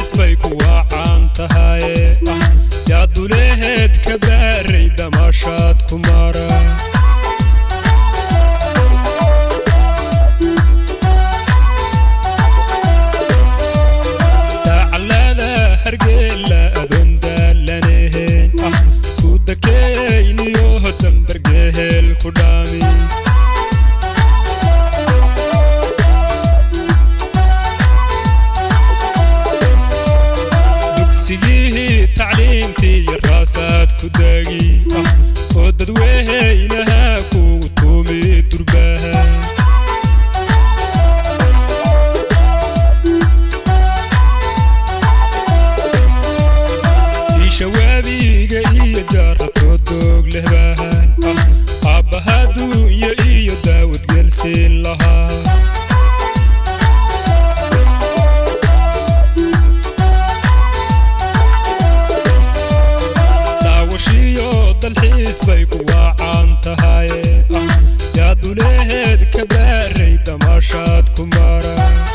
dalxiis bay ku waacaan tahaye yaa duleheed ka baaray damaashaad ku mara daacalada hargeela adoon daalanehen ku dakeyniyo dambargehel ku dhaami dugsigihii tacliintii iyo raasaad ku daagi oo dadweynaha kugu tuumi durbaha diishawaabiga iyo jaaratood doog leh baahan aabbaha duunya iyo daawad gelsiin lahaa daawashiyo dalxiis bay ku waacaan tahaye yaa duleheed ka baaray damaashaad ku mara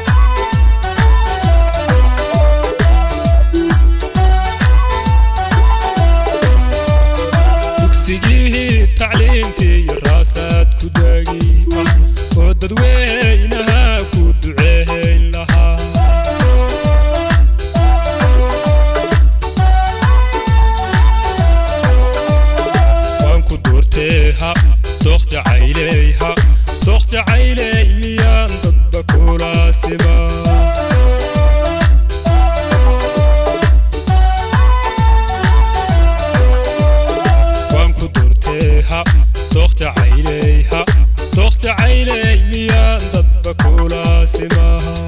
dugsigihii tacliintii iyo raasaad ku daagi oo dadweynaha ku duceehayn lahaa waan ku doortee ha dookta cayley ha dookta cayley miyaan dadba kula sima waan ku doortee ha dookta cayley ha dookta cayley miyaan dadba kula simaha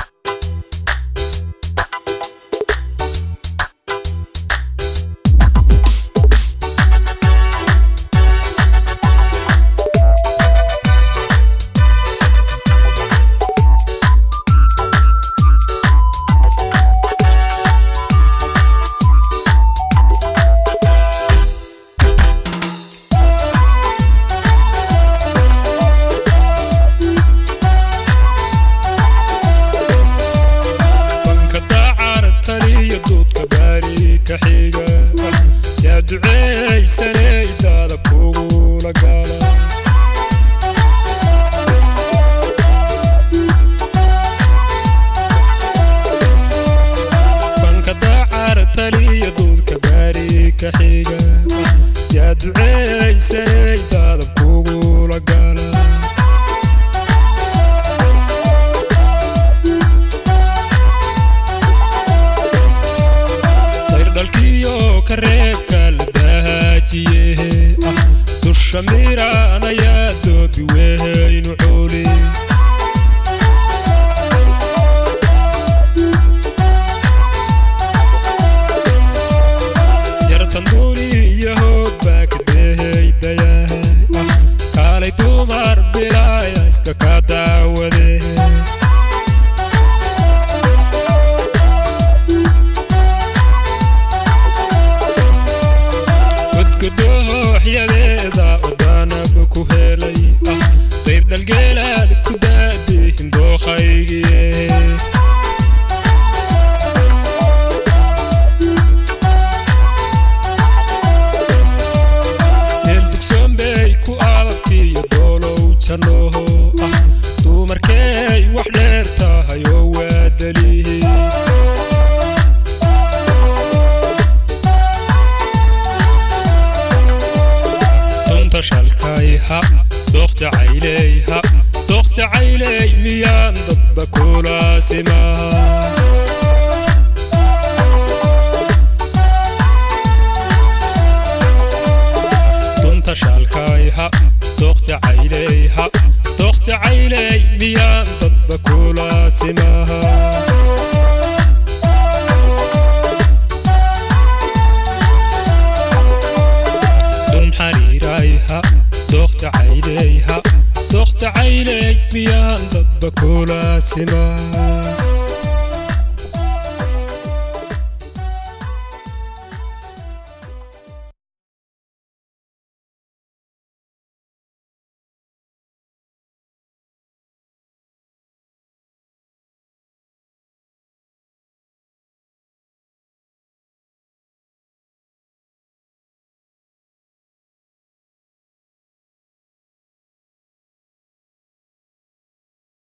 banka dacar taliyo duudka baari ka xiga yaa duceeysanaydaada kugula gala banka dacar taliyo duudka baari ka xiga yaa duceeysanaydaada kugula gala dayrdhalkiyo kareebka la dahaajiye dusha miiraan ayaa doobi weynu cuuli yartanduuni iyo hoog baa ka dehaydayahay kaalay dumar bilaaya iska ka daawadee godgodooxyadeeda odaanab ku helay ah dayr dhalgeelaad ku daadihin dookhaygiye meel dugsoon bay ku aadabtiyo doolow jannooho ah dumarkeey wax dheer tahay oo waa dalihi dunta shalkay ha dookta cayley ha dookta cayley miyaan dadba kula simaa dunta shalkay ha dookta cayley ha dookta cayley miyaan dadba kula simaa dun xariiray ha dookta cayley ha dookta cayley miyaan dadba kula simaa